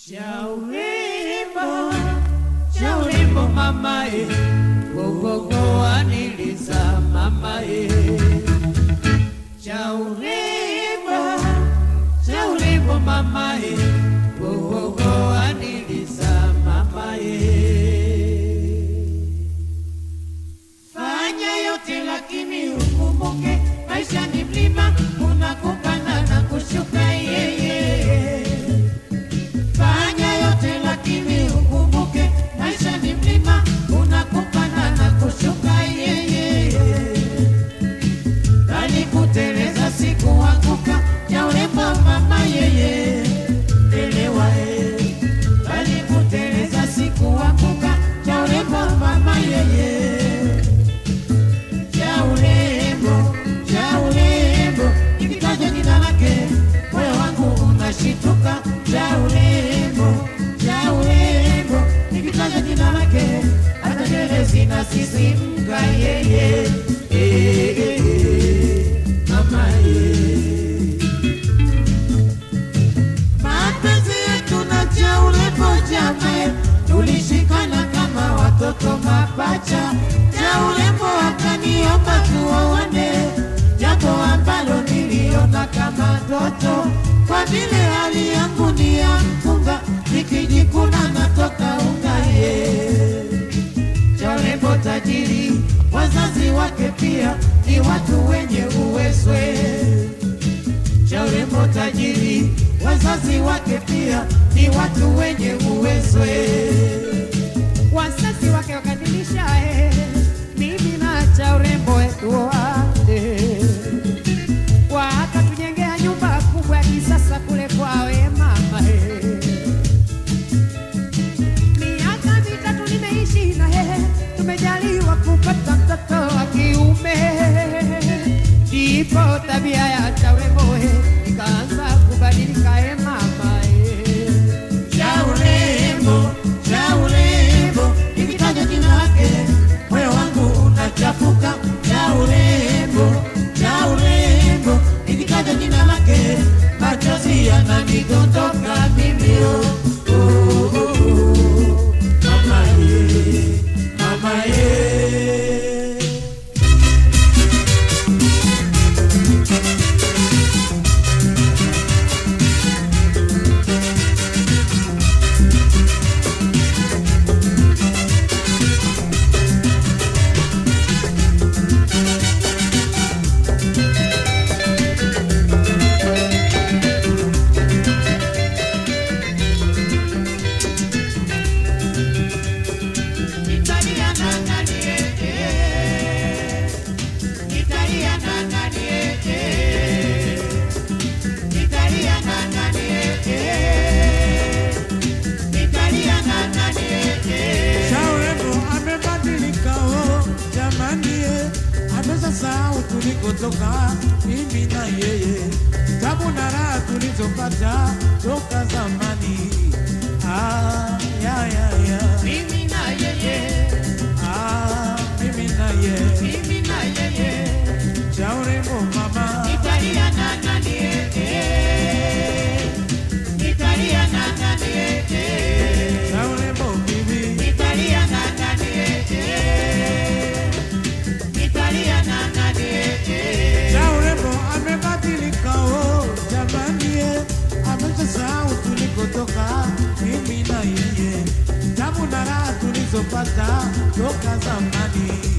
Cha urembo, cha urembo mama e, gogogo aniliza mama e. Cha urembo, cha urembo mama e, gogogo aniliza mama e. Fanya yote lakini ukumbuke maisha ni mlima, kuna kupanda na kushuka yeye. Fanya yote lakini ukumbuke maisha ni mlima, kuna kupanda na kushuka yeye. Bali kuteleza siku anguka, ya urembo mama yeye, elewa eh. Bali kuteleza siku anguka, ya urembo mama yeye cha urembo, cha urembo, nikitaja jina lake moyo wangu unashituka. Cha urembo, cha urembo, nikitaja jina lake hata nywele zinasisimka. Yeye eh, eh, eh, mama eh. Mapenzi yetu na cha urembo jame, tulishikana kama watoto mapacha. Cha urembo akaniomba tuoane, jambo ambalo niliona kama ndoto, kwa vile hali yangu ni ya mkunga, nikijikuna natoka ungaye. Cha urembo tajiri, wazazi wake pia ni watu wenye uwezwe cha urembo tajiri, wazazi wake pia ni watu wenye uwezwe. Wazazi wake wakadilisha eh, mimi na cha urembo tuoane, wakatujengea nyumba kubwa ya kisasa kule kwawe mama eh. Miaka mitatu nimeishi na yeye, tumejaliwa kupata mtoto wa kiume. Ndipo tabia ya cha urembo eh, ikaanza kubadilika eh, mama eh. Cha urembo, cha urembo, nikitaja jina lake moyo wangu unachafuka. Cha urembo, cha urembo, nikitaja jina lake machozi yananidondoka mimi oh, oh, oh, oh. Mama ye, mama ye. Italiana nani eh, eh. Italiana nani eh, eh. Italiana nani eh, eh. Italiana nani eh, eh. Shauremo amebadilika oh, jamani eh, amesahau tulikotoka mimi na yeye, tabu na raha tulizopata toka zamani. Ah, ya, ya, ya. Mimi na yeye, Ah, mimi na yeye, mimi na yeye. Shauremo mama, Italiana nani eh, eh. Italiana nani eh, eh. Shauremo bibi, Italiana nani eh, eh. Italiana nani eh, eh. Shauremo amebadilika oh, jamani eh, amesahau tulikotoka mimi na yeye, tabu na raha tulizopata toka zamani.